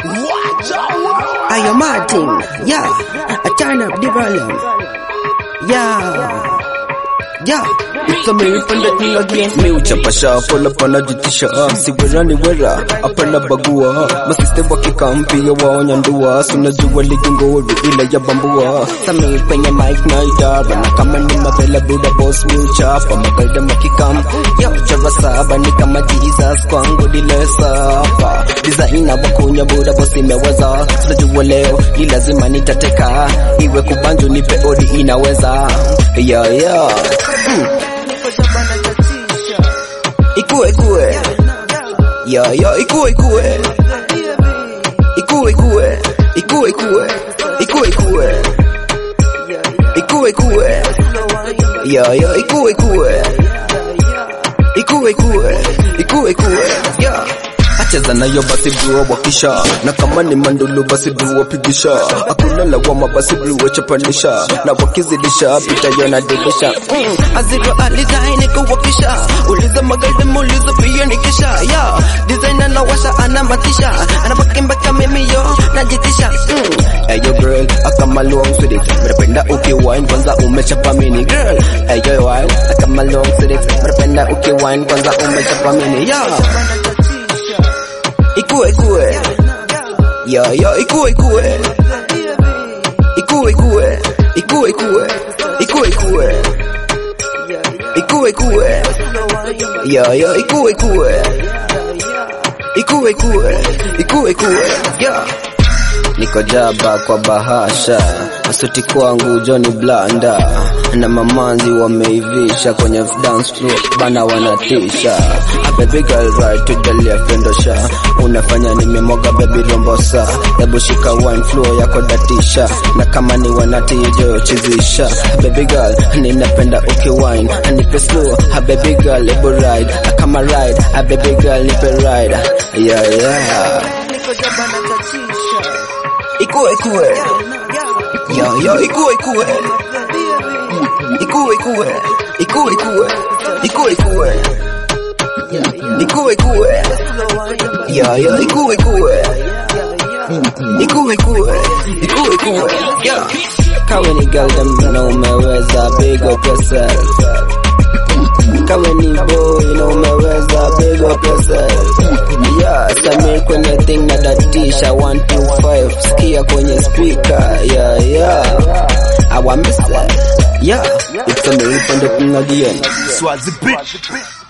Ayo Martin, yeah, I turn up the volume. Yeah, yeah. It's a me panda thing again. Me uchapasha pola pana jitisha siwerani wera apana bagua masiste wakikampia waonya ndua sunajua ligi ngori ile ya bambua sami kwenye mic na idara na kama ni mavela buda boss mi uchapa magaida makikam ya uchara saba ni kama Jesus kwangu dile sapa designer wakunya buda boss imeweza sunajua leo ni lazima nitateka iwe kubanjo nipe odi inaweza yeah yeah mm. Ikue ikue Ya ya ikue ikue Ikue ikue Ikue ikue Ikue ikue Ikue ikue Ya ya ikue ikue Ikue ikue Ikue ikue Ya Acheza nayo basi bro wakisha na kama ni mandulu basi bro wapigisha hakuna lawama basi bro wachapanisha na wakizidisha pita yona dilisha mm. Aziro alizaini kuwakisha Uliza magari muuliza pia nikisha yeah. Designer na washa anamatisha Anabakimbaka mimi yo najitisha mm. Ayo girl, akama long with it Mnapenda ukiwine kwanza umechapa mini girl Ayo wine, akama long with it Mnapenda ukiwine kwanza umechapa mini yeah Ikue ikue Ya ya ikue ikue Ikue ikue Ikue ikue Ikue ikue Ikue ikue Ya ya ikue ikue Ikue ikue Ikue ikue Yeah Niko jaba kwa bahasha asuti kwangu Johnny Blanda na mamanzi wameivisha kwenye dance floor bana wanatisha A baby girl right to the left endosha unafanya nimemwaga baby rombosa hebu shika wine floor yako datisha na kama ni wanati joyo chizisha baby girl ninapenda ukiwine nipe slow a baby girl hebu ride kama ride a baby girl nipe ride yeah yeah Ikue ikue Yo yo ikue ikue Ikue ikue Ikue ikue Ikue ikue Ikue ikue Yo yo ikue ikue Ikue ikue Ikue ikue Yeah Kawe ni girl dem na umeweza big up yourself Kawe ni boy na umeweza big up yourself Yeah, Samir kwenye thing na datisha 125 sikia kwenye speaker yeah yeah I want miss that yeah it's a me panda thing again Swazi bitch.